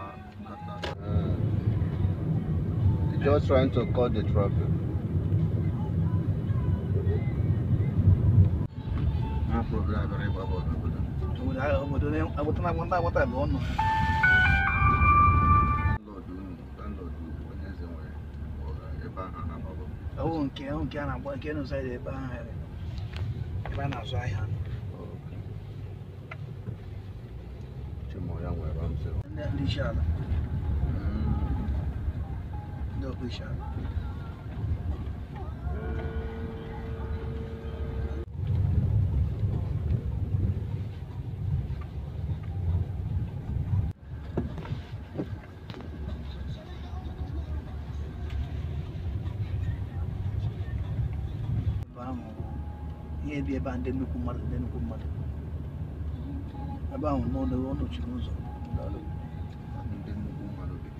Just trying to cut the traffic. No problem, I very well obodo. obodo obodo na-agba ndị agbata bụ ọnụ Landlord unu, landlord onye eze nwere ọga ebe ahụ a na-agbagọ. ọwụ nke ọwụ nke a na-agba nke n'ụzọ dị ebe ahụ ebe a na-azụ ahịa Chimoya nwere ebe m sịrị. ndị ndị isi ala ndị ọkpụ isi ala ebe ahụ ihe bi ebe a ndị nnukwu mmadụ ndị nnukwu mmadụ ebe ahụ n'ọnụ ọ nọchiri ụzọ Ndị nnukwu mmadụ dị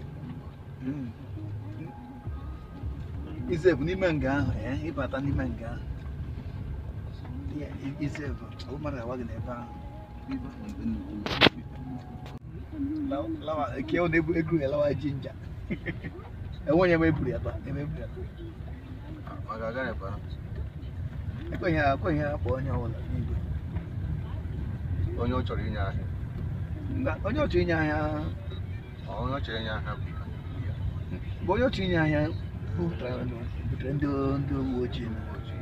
izevu n'ime nga ahụ ee ịbata n'ime nga ahụ Ya, i- izevu ọ mmadụ awa gị n'ebe ahụ Ibe ahụ ndị nnukwu mmadụ dị. Lawa- lawa ke ọ na-ebu ego ya lawa jinja enweghị ebe eburu ya taa ebe eburu ya taa Maka aga ebe ahụ. ekweghị ha ekweghị ha kpọọ onye ọbụla n'igwe Onye ọ chọrọ inye ahịa. Mba, onye otu inye ahịa Ọ onye ọ chọrọ inye ahịa bụ ya. bụ onye otu inye ahịa butere butere ndị ndị uwe ojii na Ojii,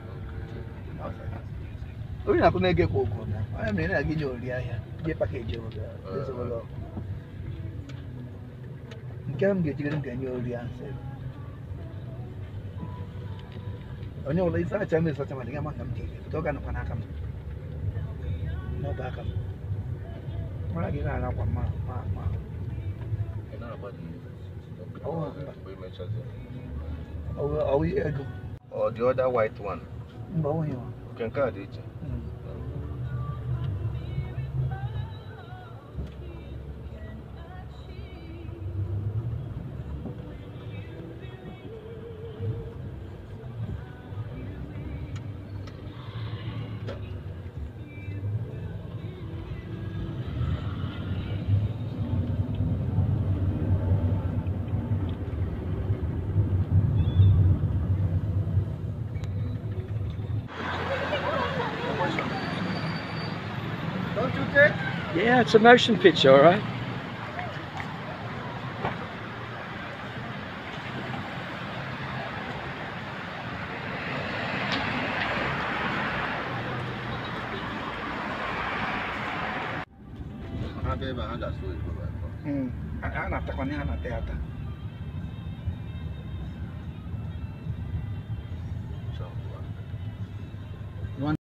okay. onye na-akwụ na-ege kwa ụgwọ na onye mere na gị nye ori ahịa je pakeji obodo ezigbo ọkụ nke m ga-ejigere m ga-enye ori ahụ sị onye ọbụla isi acha m esacha ma dị gama ka m ji ọ ga-anọkwa n'aka m n'ọba aka m mara gị na-ara akwa ma ma ma Ị na-agba dị Ọ, mgbe ị mechazie. ọwụ- ọwụ ego Or the other white one. mba ọ nweghị Nke nke a dị iche. Don't you take? Yeah, it's a motion picture, all right. Ha bịa ebe a, ha ga-asụ oyibo ebe a. ha na-atakwa ha na-ata ya ata